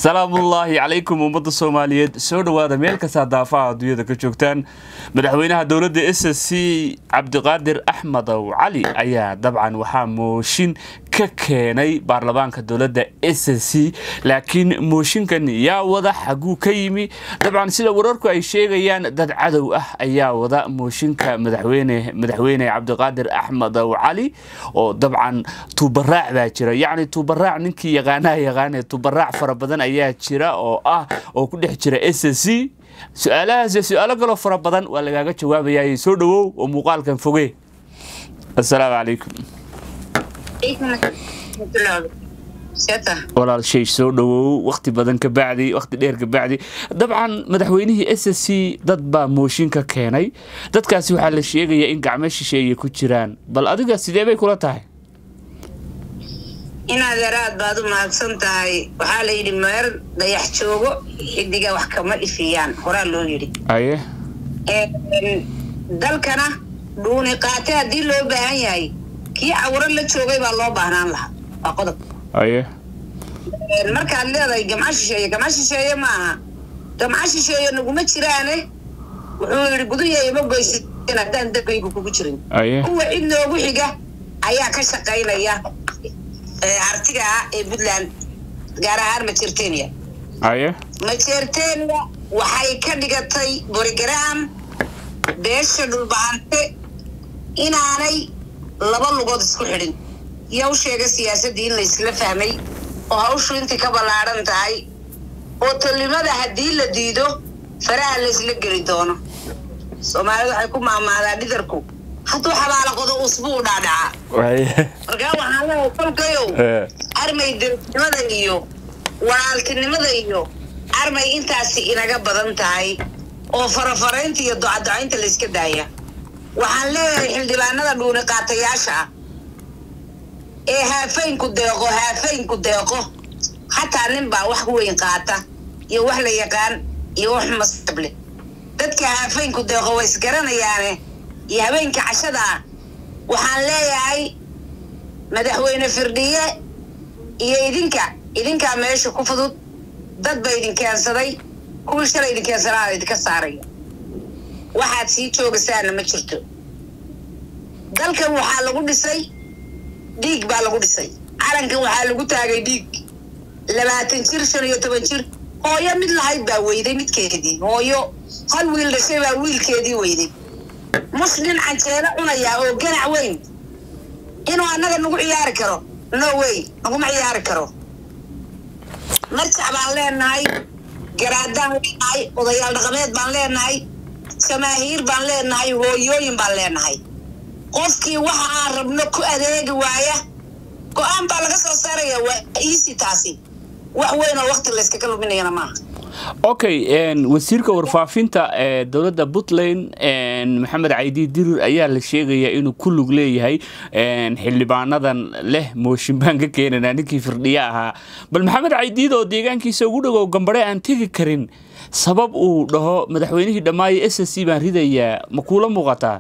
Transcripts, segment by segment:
salaamullaahi calaykum ummadda soomaaliyeed soo dhowaada meel kastaa daafaha adduunyada ka joogtaan madaxweynaha dowladda s s c cabdiqaadir axmedow cali ayaa dabcan waxaa mooshin ka keenay baarlamaanka dowladda s s c laakiin mooshinkan yaa wada xaguu ka yimi dabcan sida wararku ay sheegayaan dad cadow ah ayaa wada mooshinka madaxweyne madaxweyne cabdiqaadir axmedow cali oo dabcan tuubaraac baa jira yacni tuubaraac ninkii yaqaanaha yaqaane tuubaraac fara badan ayaa jira oo ah oo ku dhex jira s s c su-aalahaas su-aalo kaloo fara badan waa lagaaga jawaabayaa soo dhawow oo muuqaalkan foge assalaamu calaykum walaal shay soo dhawow wakti badan ka bacdi wakti dheer ka bacdi dabcan madaxweynihii s s c dad baa mooshin ka keenay dadkaasi waxaa la sheegayaa in gacmo shisheeye ku jiraan bal adiga sidee bay kula tahay inaad yaraad baad u mahadsan tahay waxaa la yidhi meer dayax joogo xidiga wax kama dhifiyaan horaa loo yidhi aye dalkana dhuuni qaate haddii loo baahan yahay kii cawro la joogay baa loo baahnaan lahaa waa qodob aye markaad leedahay gamco shisheeye gamco shisheeye ma aha gamco shisheeye naguma jiraane wuxuu yidhi guduya ima goysan haddaan dabkaygu kugu jirin aye kuwa cid noogu xiga ayaa ka shaqaynaya artiga ah ee puntland gaar ahaan majertenia aye majertenia waxay ka dhigatay borigram beesha dhulbahante inaanay laba lugood isku xidhin iyo u sheega siyaasaddii in laysla fahmay oo hawshu intii ka ballaadhan tahay oo tolnimada haddii la diido faraha laysla geli doono soomaalida waxay ku maamaadaa dhidarku hadduu xabaalaqodo usbuu dhaadhacaa aye markaa waxaan leehay kolkayow armay dowladnimada iyo walaaltinimada iyo armay intaasi inaga badan tahay oo farafaraynta iyo docadocaynta layska daaya waxaan leeyahay xildhibaanada dhuuni qaatayaasha ah ee haafaynku deeqo haafaynku deeqo xataa nin baa wax weyn qaata iyo wax la yaqaan iyo wax masable dadka haafaynku deeqo way isgaranayaane iyo habeenka cashada ah waxaan leeyahay madaxweyne firdhiye iyo idinka idinkaa meesha ku fudud dad ba idin keensaday kuwii shalay idin keensanaa idinka saaraya waxaad sii joogasaana ma jirto dalkan waxaa lagu dhisay dhiig baa lagu dhisay calankan waxaa lagu taagay dhiig labaatan jir shan iyo toban jir hooyo mid lahayd baa weyday midkeedii hooyo hal wiil dhashay baa wiilkeedii weyday muslim canjeelo cunayaa oo ganac weyn inuu annaga nagu ciyaari karo no way naguma ciyaari karo marjac baan leenahay garaadaan leenahay odayaal dhaqameed baan leenahay jamaahiir baan leenahay hooyooyin baan leenahay qofkii waxa aan rabno ku adeegi waaya go-aan baa laga soo saaraya waa iisi taasi wax weyn oo wakti layskaga luminayana maaha okay wasiirka warfaafinta ee dowladda puntland maxamed caydi dirir ayaa la sheegayaa inuu ku lug leeyahay xildhibaanadan leh mooshin baan ka keenanaa ninkii firdhiye ahaa bal maxamed caydiid oo deegaankiisa ugu dhagow gambare aan tegi karin sabab uu dhaho madaxweynihii dhammaayo s s c baan ridayaa ma kuula muuqataa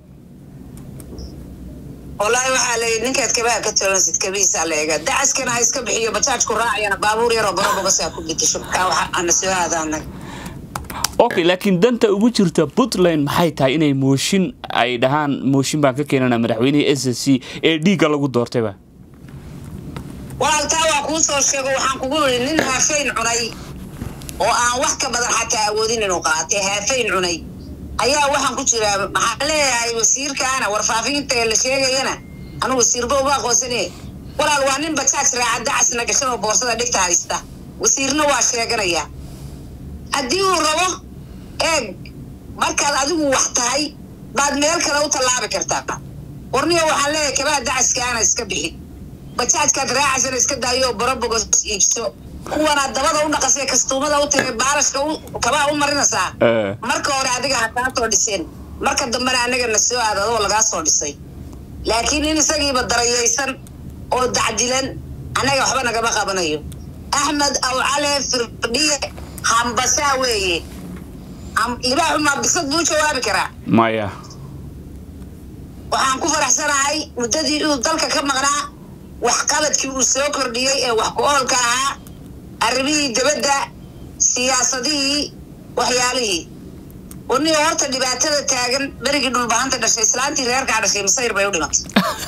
wallaahi waxaa layidhi ninkaad kabaha ka toolansid kabihiisaa la eega dacaskana ha iska bixiyo bajaajku raacayana baabuur yaroo barobogasaa ku bedesho kaa waxa ana soo aadaanay okay laakiin danta ugu jirta puntland maxay tahay inay mooshin ay dhahaan mooshin baan ka keenana madaxweynihii s s c ee dhiigga lagu doortayba walaaltaa waa kuu soo sheego waxaan kugu yidhi nin haafayn cunay oo aan wax ka badan xataa awoodin inuu qaatay haafayn cunay ayaa waxaan ku jiraa maxaa leeyahay wasiirkaana warfaafinta ee la sheegayana anu wasiirba uma aqoonsane walaal waa nin bajaaj raaca dacasna gashan oo boorsada dhigta haysta wasiirna waa sheeganaya haddii uu rabo eeg markaad adigu wax tahay baad meel kale u tallaabi kartaa warniyo waxaan leeyahay kabaha dacaskaana iska bixi bajaajkaad raacaysana iska daayo oo barobogos iibso kuwana dabada u dhaqasay kastuumada u tagay baalashka kabaa u marinaysaa marka hore adiga ha kaa soo dhiseen marka dambena anaga na soo aad adoo lagaa soo dhisay laakiin in isagiiba darayaysan oo dacdilan annaga waxba nagama qabanayo axmed awcale firdhiye hambasaa weeye libaaxumaa bisad buu jawaabi karaa maya waxaan ku faraxsanahay muddadii uu dalka ka maqnaa waxqabadkii uu soo kordhiyey ee wax ku oolka ahaa arrimihii dibadda siyaasadihii waxyaalihii waniga horta dhibaatada taagan berigii dhulbahanta dhashay islaantii reerkaa dhashay masayr bay u dhimatay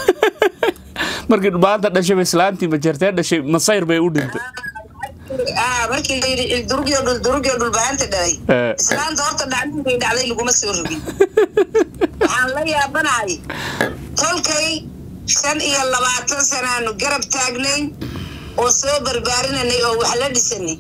markii maanta dhashay islaantii majeertee dhashay masayr bay u dhintay Ah, markii la yidhi ildurugyo dhuldurugyo dhulbahanta dhalay Eh. islaanta horta dhacdadii dhacday laguma soo rogin waxaan la yaabanahay tolkay shan iyo labaatan sanaanu garab taagnayn oo soo barbaarinanay oo wax la dhisanay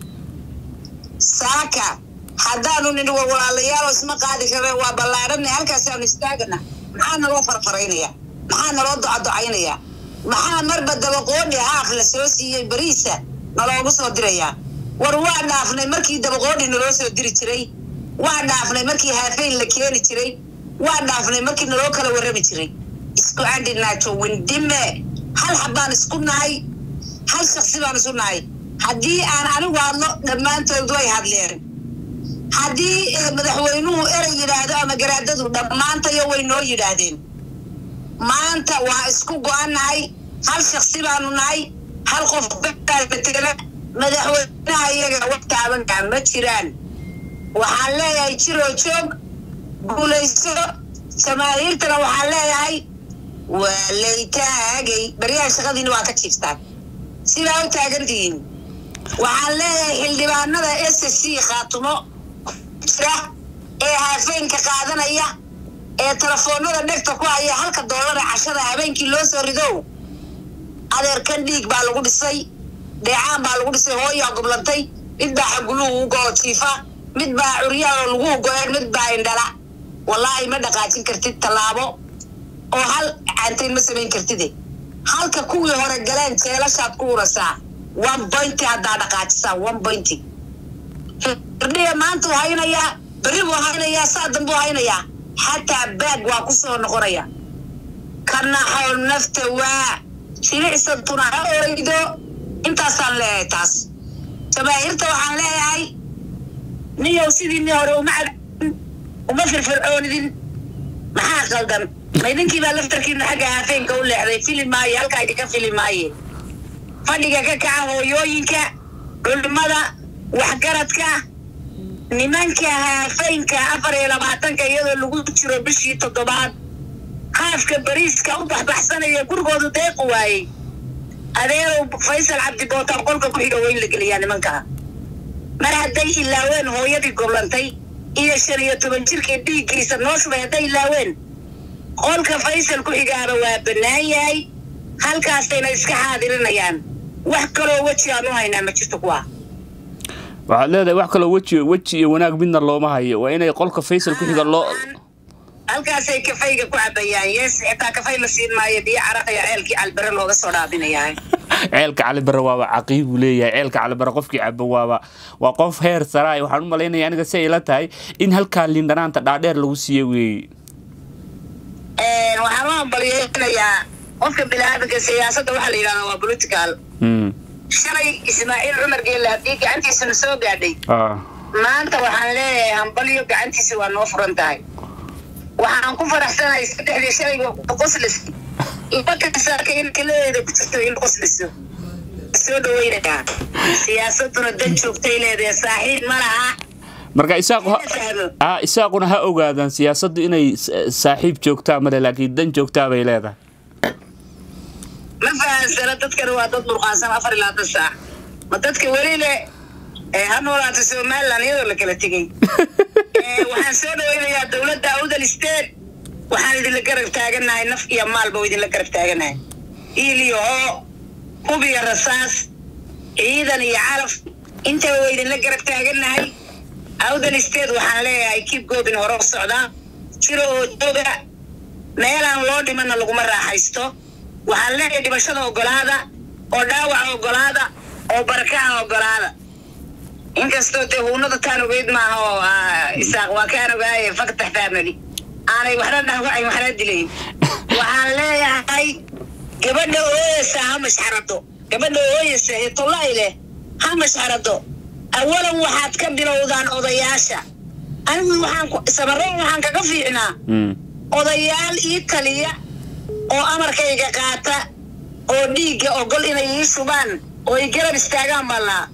saaka haddaanu nidhi war walaalayaal oo isma qaadi kareen waa ballaadhanay halkaasaanu istaagana maxaa naloo farfaraynaya maxaa naloo docadocaynaya maxaa marba dabaqoodhi haaf la soo siiyey bariisa naloogu soo dirayaa war waa dhaafnay markii dabaqoodhi naloo soo diri jiray waa dhaafnay markii haafayn la keeni jiray waa dhaafnay markii naloo kala warrami jiray isku candhi naajo windime hal xabbaan isku nahay hal shaksi baan isu nahay haddii aan anigu hadlo dhammaantood way hadleen haddii eh, madaxweynuhu erey yidhaahdo ama garaadadu dhammaantayo way noo yidhaahdeen maanta waa isku go-annahay hal shaksi baanu nahay hal qof baa matela madaxweynaha iyaga wax taabankaa ma jiraan waxaan leeyahay jiroo joog guulayso jamaahiirtana waxaan leeyahay waa lay taagay baryaha shaqadiina waa ka jiiftaan sidaa u taagantihiin waxaan leeyahay xildhibaanada s c khaatumo jira ee haafeenka qaadanaya ee telefoonada dhegta ku haya halka doolara cashada habeenkii loo soo ridow adeerkan dhiig baa lagu dhisay dheecaan baa lagu dhisay hooyaa goblantay mid baa xaguluhu u go-o jiifa mid baa curyaanoo lagu go-een mid baa indhala wallaahi ma dhaqaajin kartid tallaabo oo hal caantayn ma samayn kartide halka kuwii hore galeen jeelashaad ku urasaa one pointy haddaa dhaqaajisaa one pointy hirdhiya maanta uu haynayaa berri buu haynayaa saa dambuu haynayaa xataa baag waa ku soo noqonaya ka naxow nafta waa jilicsantuna ha oydo intaasaan leeyahay taas jamaahiirta waxaan leeyahay niyow sidii ni hore uma cadin uma firfircoonidin maxaa qaldan ma idinkii baa laftarkiina xagga haafeenka u leexday fili maayo halkaa idinka fili maaye fadhiga ka kaca hooyooyinka culimada waxgaradka nimanka haafeynka afar iyo labaatanka iyadoo lagu jiro bishii toddobaad haafka bariiska u baxbaxsanaya gurigoodu deequ waayey adeerow faysal cabdi bootaan qolka ku xidho weyn la geliyaa nimankaa mar hadday ilaaween hooyadii goblantay iyo shan iyo toban jirkii dhiiggiisa noo shubay hadday ilaaween qolka faysal ku xigaaba waa bannaan yahay halkaasayna iska xaadirinayaan wax kaloo weji aan u haynaa ma jirto kuwa waxaad leedahay wax kaloo weji weji iyo wanaag midna looma hayo waa inay qolka faysal ku xiga loo halkaasay kafayga ku cabayaan yes xitaa kafay la siin maayo biyo caraqaya ceelkii calbere looga soo dhaabinayaa ceelka calibare waaba caqiib buu leeyahay ceelka calibare qofkii cabo waaba waa qof heer saraay waxaan u malaynaya aniga si ay la tahay in halkaa lindhanaanta dhaadheer lagu siiye weeye waxaan u hambalyeynayaa qofka biniaadamka siyaasadda waxaa la yidhahdaa waa political Mm. shalay ismaaciil cumar geelle haddii gacantiisana soo gaadhay Ah. maanta waxaan leeyahay hambalyo gacantiisa waa noo furan tahay waxaan ku faraxsanahay saddexdii shalayga qoslis laba kasaaka in kaleeda ku jirto in qosliso soo dhaweynayaa siyaasaduna dan joogtay leedahay saaxiib ma laha marka isaaqu ha- fahmo ah, isaaquna ha ogaadaan siyaasaddu inay sa- saaxiib joogtaa male laakiin dan joogtaa bay leedahay ma fahansana dadkana waa dad murqaansan afar ilaa tan saac ma dadka weli le ee ha noolaata somaliland iyadoo la kala tegey Ee, waxaan soo dhaweynayaa dowladda awdal state waxaan idinla garab taaganahay naf iyo maalba waa idinla garab taaganahay iil iyo hoo hub iyo rasaas ciidan iyo calaf intaba waa idinla garab taaganahay awdal state waxaan leeyahay kib goobin hore u socdaa jiro oo jooga meelaan loo dhimana laguma raaxaysto waxaan leeyahay dhimashada ogolaada oo dhaawaca ogolaada oo barakaha ogolaada inkastoo dee huunada taan ogeyd maaha oo ah, isaaq waa kaan ogaaye faktax family aanay waxna dhaawacayn waxna dilayn waxaan leeyahay gabadha ooyasa ha mashxarado gabadha ooyasa ee tollay leh ha mashxarado awalan waxaad ka bilowdaan odayaasha anigu waxaan ku- sabareen waxaan kaga fiicnaa Mm. odayaal ii taliya oo amarkayga qaata oo dhiigga ogol inay ii shubaan oo ay garab istaagaan ballaa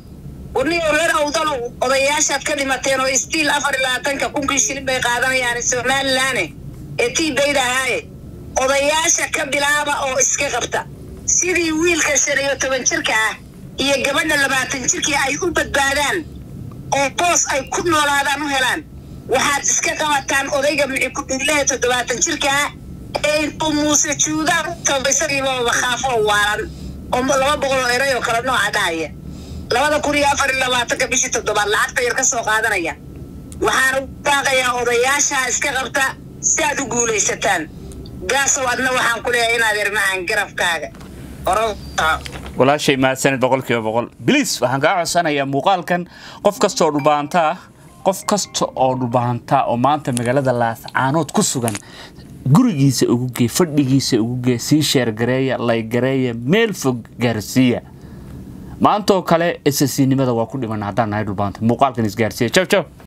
warniyo reer awdalo odayaashaad ka dhimateen oo istiil afar iyo labaatanka kunkii shilin bay qaadanayaan somalilaane ee tii bayda ahaaye odayaasha ka bilaaba oo iska qabta sidii wiilka shan iyo toban jirka ah iyo gabadha labaatan jirkii ay u badbaadaan oo boos ay ku noolaadaan u helaan waxaad iska qabataan odayga mixi ku dhiilaha toddobaatan jirka ah ee intuu muuse juudaan u taba isagiiba bakhaafo oo waalan oo laba boqol oo eray oo kale nooca dhahaya labada kun iyo afar iyo labaatanka bishii toddobaad lacagta yar ka soo qaadanaya waxaan u baaqayaa odayaasha iska qabta si aad u guulaysataan gaasow adna waxaan ku leeyahay inaad irmahaan garabkaaga walaashay mahadsanid boqolkiiba boqol biliis waxaan kaa codsanayaa muuqaalkan qof kasta oo dhubaanta ah qof kasta oo dhubaanta oo maanta magaalada laascaanood ku sugan gurigiisa ugu gee fadhigiisa ugu gee sii sheergareeya laygareeya meel fog gaarsiiya maantaoo kale ssnimada waa ku dhiman haddaan nahay dhulbaanta muuqaalkan isgaarsiiya jaw jaw